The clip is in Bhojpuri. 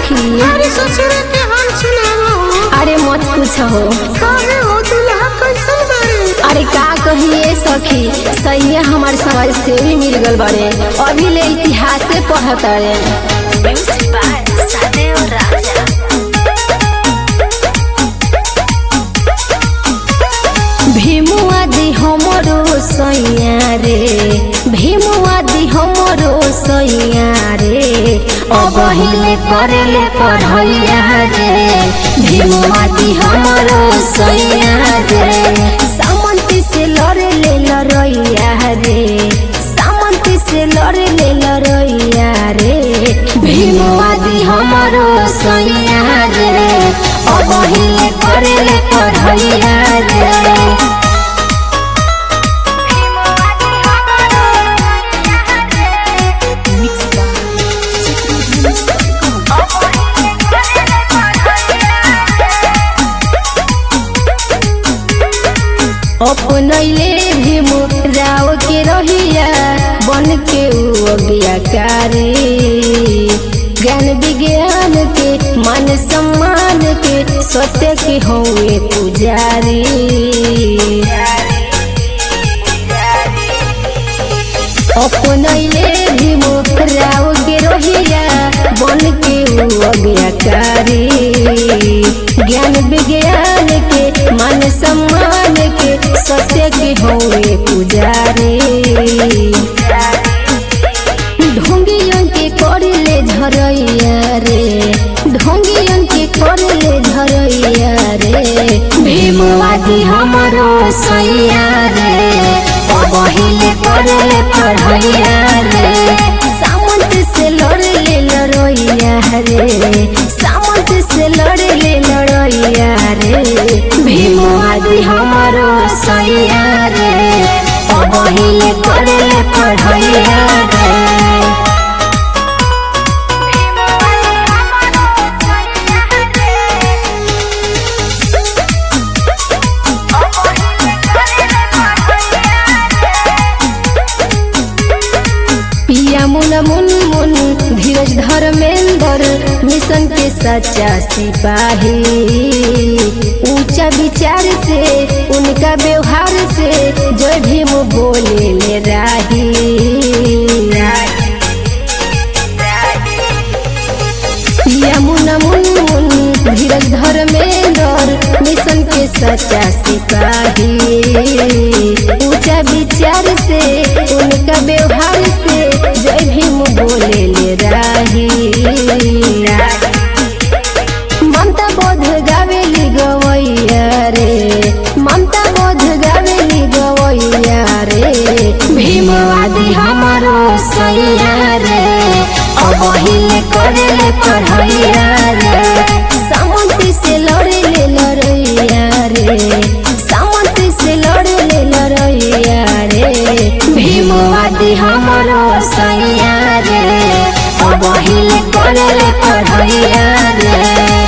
सखी अरे ससुर के हाल सुनाओ अरे मत पूछो काहे हो दुल्हा कैसन बारे अरे का कहिए सखी सही हमार समाज से भी मिल गल बड़े अभी ले इतिहास से पढ़त रे भीमुआ दी हमरो सैया रे भीमुआ दी हमरो सैया रे अब हिले करेले पढ़ैया रे भीमुआ दी हमरो सैया रे सामंती से लड़े ले लड़ैया रे सामंती से लड़े ले लड़ैया रे भीमुआ दी हमरो सैया रे अब हिले करेले पढ़ैया रे अपनैले भीमु राव के रहिया बन के उ अज्ञाकारी ज्ञान विज्ञान के मान सम्मान के सत्य के हौए पुजारी अपनैले भीमु राव के रहिया बन के उ अज्ञाकारी ज्ञान विज्ञान के मान सम्मान के सत्य के होए पुजारी ढोंगियन के करले झरैया रे ढोंगियन के करले झरैया रे भीमवादी हमरो सैया रे पहिले करले पढ़ैया रे सामंत से लड़ले लड़ैया रे सामंत से लड़ले लड़ैया रे भीमवादी हमरो सैया रे पहिले करले पढ़ैया रे पिया मुन मुन मुन धीरज धर्मेंद्र मिशन के सच्चा सिपाही ऊंचा विचार से उनका व्यवहार से जय भीम बोले ले राही पिया मुन मुन मुन धीरज धर्मेंद्र मिशन के सच्चा सिपाही ऊंचा विचार से उनका व्यवहार से जय भीम बोले ले राही ममता बोध गावेली गवैया रे ममता बोध गावेली गवैया रे भीमवादी हमारो सैया रे अब हिले करेले पढ़ैया रे सामंती से लड़ेले लड़ैया रे सामंती से लड़ेले लड़ैया रे भीमवादी हमारो सैया रे अब हिले करेले पढ़ैया रे